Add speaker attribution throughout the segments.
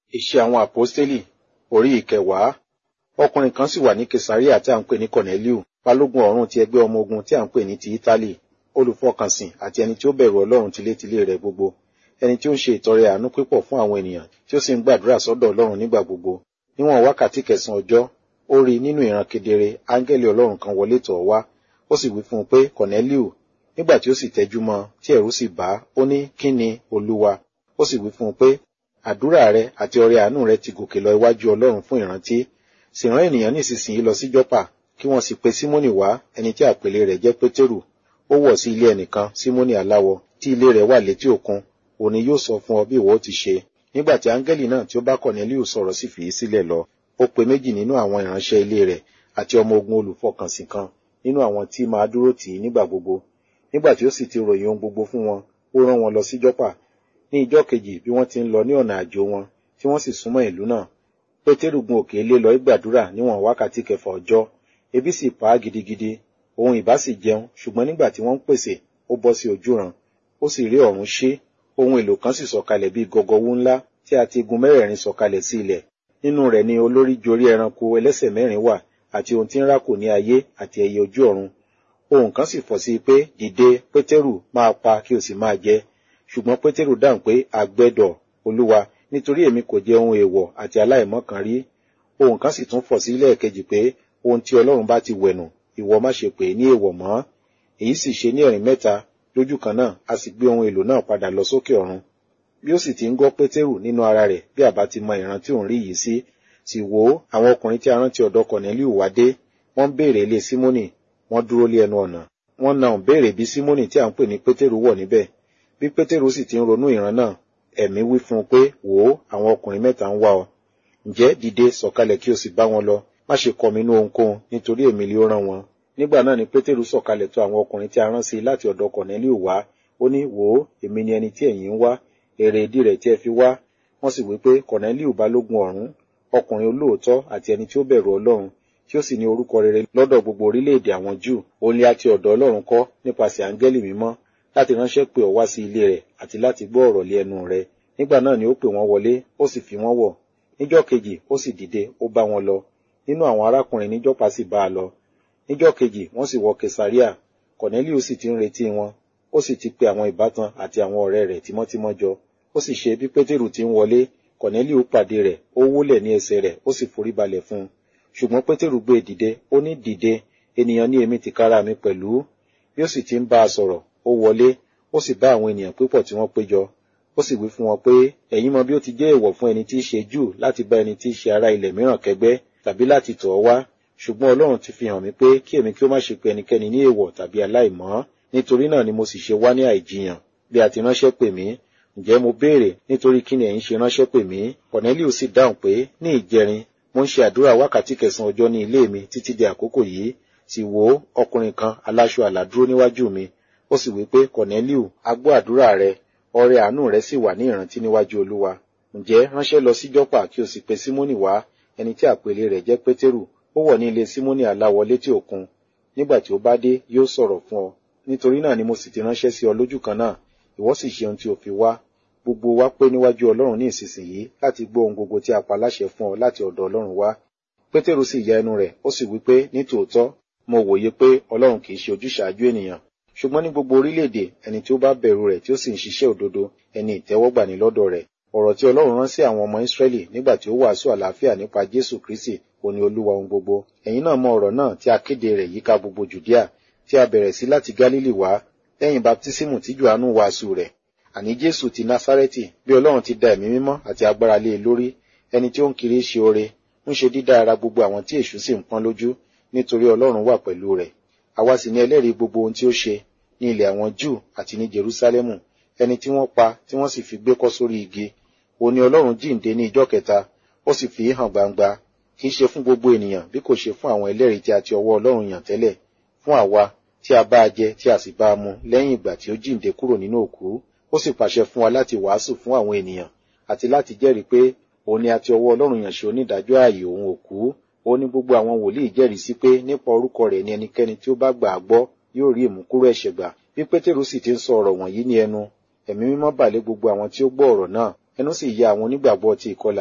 Speaker 1: Iṣẹ́ àwọn àpọ́stélì orí ìkẹwàá. Ọkùnrin kan sì wà ní Kesaria tí a ń pè ní Kọ̀nẹ́líù, balógun ọ̀rún ti ẹgbẹ́ ọmọ ogun tí a ń pè ní ti Ítálì, olùfọkànsìn àti ẹni tí ó bẹ̀rù Ọlọ́run tilétilé rẹ̀ gbogbo, ẹni tí ó ń ṣe ìtọrẹ àánú pípọ̀ fún àwọn ènìyàn tí ó sì ń gbàdúrà sọ́dọ̀ Ọlọ́run nígbà gbogbo. Níwọ̀n wákàtí kẹsàn-án ọjọ́, ó rí nínú ìran kedere áńgẹ́lì Ọlọ́run kan wọlé tọ̀ ọ́ wá, ó sì wí fún un pé Kọ̀nẹ́líù, nígbà tí ó sì tẹjú mọ́ tí ẹ̀rù sì bà á, ó ní kí ni Olúwa? Ó sì wí fún un pé àdúrà rẹ àti ọrẹ àánú rẹ ti gòkè lọ iwájú Ọlọ́run fún ìrántí. Sì rán ènìyàn nísinsìnyí lọ sí Jọ́pà, kí wọ́n sì pe Símónì wá, ẹni tí àpèlé rẹ̀ jẹ́ Pétérù. Ó wọ̀ sí ilé ẹnìkan, Símónì aláwọ, tí ilé rẹ̀ wà létí òkun. Òun ni yóò sọ fún ọ bí ìwọ ó ti ṣe. Nígbà tí áńgẹ́lì náà tí ó bá Kọ̀nẹ́líù sọ̀rọ̀ sì fìí sílẹ̀ lọ. Ó pe méjì nínú àwọn ìránṣẹ́ ilé rẹ̀ àti ọmọ ogun olùfọkànsìn kan nínú àwọn tí máa dúró tì í nígbà gbogbo. Nígbà tí ó sì ti ròyìn ohun gbogbo fún wọn, ó rán wọn lọ sí Jọ́pà. Ní ijọ́ kejì bí wọ́n ti ń lọ ní ọ̀nà àjò wọn, tí wọ́n sì súnmọ́ ìlú náà. Pétérù gun òkè ilé lọ gbàdúrà níwọ̀n wákàtí kẹfà ọjọ́. Ebi sì pa á gidigidi. Òun ìbá sì jẹun, ṣùgbọ́n nígbà tí wọ́n ń pèsè, ó bọ́ sí ojúran. Ó sì rí ọ̀run ṣí. Ohun èlò kan sì sọ̀kalẹ̀ bíi gọgọwú ńlá tí a ti gun mẹ́rẹ̀ẹ̀rin sọ̀kalẹ̀ sí ilẹ̀. Nínú rẹ̀ ni olórí jorí ẹranko ẹlẹ́sẹ̀ mẹ́rin wà, àti ohun tí ń rákò ní ayé àti ẹyẹ ojú ọ̀run. Ohun kan sì fọ̀ sí i pé, dìde, Pétérù, máa pa kí o sì máa jẹ. Ṣùgbọ́n Pétérù dáhùn pé, àgbẹ̀dọ̀, Olúwa, nítorí èmi kò jẹ ohun èèwọ̀ àti aláìmọ́ kan rí. Ohun kan sì tún fọ̀ sí lẹ́ẹ̀kejì pé, ohun tí Ọlọ́run bá ti wẹ̀nù, ìwọ má ṣe pè é ní èèwọ̀ mọ́. Èyí sì ṣe ní ẹ̀rín mẹ́ta, lójú kan náà, a sì gbé ohun èlò náà padà lọ sókè ọ̀run. Bí ó sì ti ń gbọ́ Pétérù nínú ara rẹ̀ bí àbá ti mọ ìran tí òun rí yìí sí, sì wò ó, àwọn ọkùnrin tí a rántí ọ̀dọ̀ Kọ̀nẹ́líù wá dé, wọ́n ń béèrè ilé Símónì, wọ́n dúró lé ẹnu ọ̀nà. Wọ́n na òun béèrè bí Símónì tí à ń pè ní Pétérù wọ̀ níbẹ̀. Bí Pétérù sì ti ń ronú ìran náà, ẹ̀mí wí fún un pé, wò ó, àwọn ọkùnrin mẹ́ta ń wá ọ. Ǹjẹ́ dìde sọ̀kalẹ̀ kí o sì bá wọn lọ, má ṣe kọminú ohunkóhun, nítorí èmi lé ó rán wọn. Nígbà náà ni Pétérù sọ̀kalẹ̀ tọ̀ àwọn ọkùnrin tí a rán sí i láti ọ̀dọ̀ Kọ̀nẹ́líù wá. Ó ní, wò ó, èmi ni ẹni tí ẹ̀yin ń wá, èrè ìdí rẹ̀ tí ẹ fi wá. Wọ́n sì wí pé Kọ̀nẹ́líù balógun ọ̀rún, ọkùnrin olóòótọ́ àti ẹni tí ó bẹ̀rù Ọlọ́run, tí ó sì ní orúkọ rere lọ́dọ̀ gbogbo orílẹ̀-èdè àwọn Júù. Òun ni a ti ọ̀dọ̀ Ọlọ́run kọ́ nípasẹ̀ áńgẹ́lì mímọ́ láti ránṣẹ́ pè ọ́ wá sí ilé rẹ̀ àti láti gbọ́ ọ̀rọ̀ lé ẹnu rẹ̀. Nígbà náà ni ó pè wọ́n wọlé, ó sì fi wọ́n wọ̀. Níjọ́ kejì, ó sì dìde, ó bá wọn lọ. Nínú àwọn arákùnrin ní Jọ́pà sì bá a lọ. Níjọ́ kejì, wọ́n sì wọ Kesaria. Kọ̀nẹ́líù sì ti ń retí wọn. Ó sì ti pe àwọn ìbátan àti àwọn ọ̀rẹ́ rẹ̀ tímọ́tímọ́ jọ. Ó sì ṣe bí Pétérù ti ń wọlé, Kọ̀nẹ́líù pàdé rẹ̀, ó wólẹ̀ ní ẹsẹ̀ rẹ̀, ó sì forí balẹ̀ fún un. Ṣùgbọ́n Pétérù gbé e dìde, ó ní dìde, ènìyàn ní èmi tìkára mi pẹ̀lú. Bí ó sì ti ń bá a sọ̀rọ̀, ó wọlé, ó sì bá àwọn ènìyàn púpọ̀ tí wọ́n péjọ. Ó sì wí fún wọn pé, ẹ̀yin mọ bí ó ti jẹ́ èèwọ̀ fún ẹni tí í ṣe Júù láti bá ẹni tí í ṣe ará ilẹ̀ mìíràn kẹ́gbẹ́, tàbí láti tọ̀ ọ́ wá. Ṣùgbọ́n Ọlọ́run ti fi hàn mí pé kí èmi kí ó má ṣe pe ẹnikẹ́ni ní èèwọ̀ tàbí aláìmọ́. Nítorí náà ni mo sì ṣe wá ní àìjiyàn, bí a ti ránṣẹ́ pè mí. Ǹjẹ́ mo béèrè, nítorí kí ni ẹ̀yin ṣe ránṣẹ́ pè mí? Kọ̀nẹ́líù sì dáhùn pé, ní ìjẹrin, mo ń ṣe àdúrà wákàtí kẹsàn-án ọjọ́ ní ilé mi títí di àkókò yìí. Sì wò ó, ọkùnrin kan aláṣọ àlà dúró níwájú mi. Ó sì wí pé, Kọ̀nẹ́líù, a gbọ́ àdúrà rẹ, ọrẹ àánú rẹ sì wà ní ìrántí níwájú Olúwa. Ǹjẹ́ ránṣẹ́ lọ sí Jọ́pà kí o sì pe Símónì wá, ẹni tí àpèlé rẹ̀ jẹ́ Pétérù. Ó wọ̀ ní ilé Símónì aláwọ létí òkun. Nígbà tí ó bá dé, yóò sọ̀rọ̀ fún ọ. Nítorí náà ni mo sì ti ránṣẹ́ sí ọ lójú kan náà. Ìwọ sì ṣe ohun tí o fi wá. Gbogbo wa pé níwájú Ọlọ́run ní ìsinsìnyí láti gbọ́ ohun gbogbo tí a pa láṣẹ fún ọ láti ọ̀dọ̀ Ọlọ́run wá. Pétérù sì ya ẹnu rẹ̀, ó sì wí pé ní tòótọ́, mo wòye pé Ọlọ́run kì í ṣe ojúṣàájú ènìyàn. Ṣùgbọ́n ní gbogbo orílẹ̀-èdè, ẹni tí ó bá bẹ̀rù rẹ̀ tí ó sì ń ṣiṣẹ́ òdodo, ẹni ìtẹ́wọ́gbà ní lọ́dọ̀ rẹ̀. Ọ̀rọ̀ tí Ọlọ́run rán sí àwọn ọmọ Ísírẹ́lì nígbà tí ó wàásù àlàáfíà nípa Jésù Kristi, òun ni Olúwa ohun gbogbo. Ẹ̀yin náà mọ ọ̀rọ̀ náà tí a kéde rẹ̀ yíká gbogbo Jùdíà, tí a bẹ̀rẹ̀ sí láti Gálílì wá, lẹ́yìn baptísímù tí Jòhánù wàásù rẹ̀. Àní Jésù ti Násárẹ́tì, bí Ọlọ́run ti da ẹ̀mí mímọ́ àti agbára lé e lórí, ẹni tí ó ń kiri ṣe oore, ń ṣe dídá ara gbogbo àwọn tí èṣù sì ń pọ́n lójú, nítorí Ọlọ́run wà pẹ̀lú rẹ̀. Àwa sì ni ẹlẹ́rìí gbogbo ohun tí ó ṣe ní ilẹ̀ àwọn Júù àti ní Jerúsálẹ́mù, ẹni tí wọ́n pa tí wọ́n sì fi gbé kọ́ sórí igi. Òun ni Ọlọ́run jíǹde ní ijọ́ kẹta, ó sì fi hàn gbangba, kì í ṣe fún gbogbo ènìyàn bí kò ṣe fún àwọn ẹlẹ́rìí tí a ti ọwọ́ Ọlọ́run yàn tẹ́lẹ̀, fún àwa tí a bá a jẹ tí a sì bá a mu lẹ́yìn ìgbà tí ó jíǹde kúrò nínú òkú. Ó sì pàṣẹ fún wa láti wàásù fún àwọn ènìyàn àti láti jẹ́rìí pé òun ni a ti ọwọ́ Ọlọ́run yàn ṣe onídàájọ́ ààyè òun òkú. Ó ní gbogbo àwọn wòlíì jẹ́rìí sí pé nípa orúkọ rẹ̀ ni ẹnikẹ́ni tí ó bá gbà á gbọ́ yóò rí ìmúkúrò ẹ̀ṣẹ̀ gbà. Bí Pétérù sì ti ń sọ ọ̀rọ̀ wọ̀nyí ní ẹnu, ẹ̀mí mímọ́ bà lé gbogbo àwọn tí ó gbọ́ ọ̀rọ̀ náà. Ẹnu sì ya àwọn onígbàgbọ́ ti ìkọlà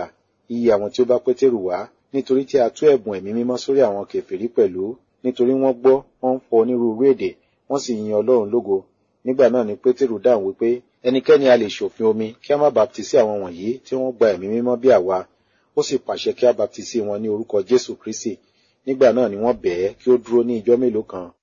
Speaker 1: iye àwọn tí ó bá pétérù wá nítorí tí a tú ẹ̀bùn ẹ̀mí mímọ́ sórí àwọn kèfèrí pẹ̀lú nítorí wọ́n gbọ́ wọ́n ń fọ onírúurú èdè wọ́n sì yin ọlọ́run lógo nígbà náà ni pétérù dáhùn wípé ẹnikẹ́ni a lè ṣòfin omi kí a má baptisi àwọn wọ̀nyí tí wọ́n gba ẹ̀mí mímọ́ bí àwa ó sì pàṣẹ kí a baptisi wọn ní orúkọ jésù kristi nígbà náà ni wọ́n bẹ̀ẹ́ kí ó dúró ní ijọ́ mélòó kan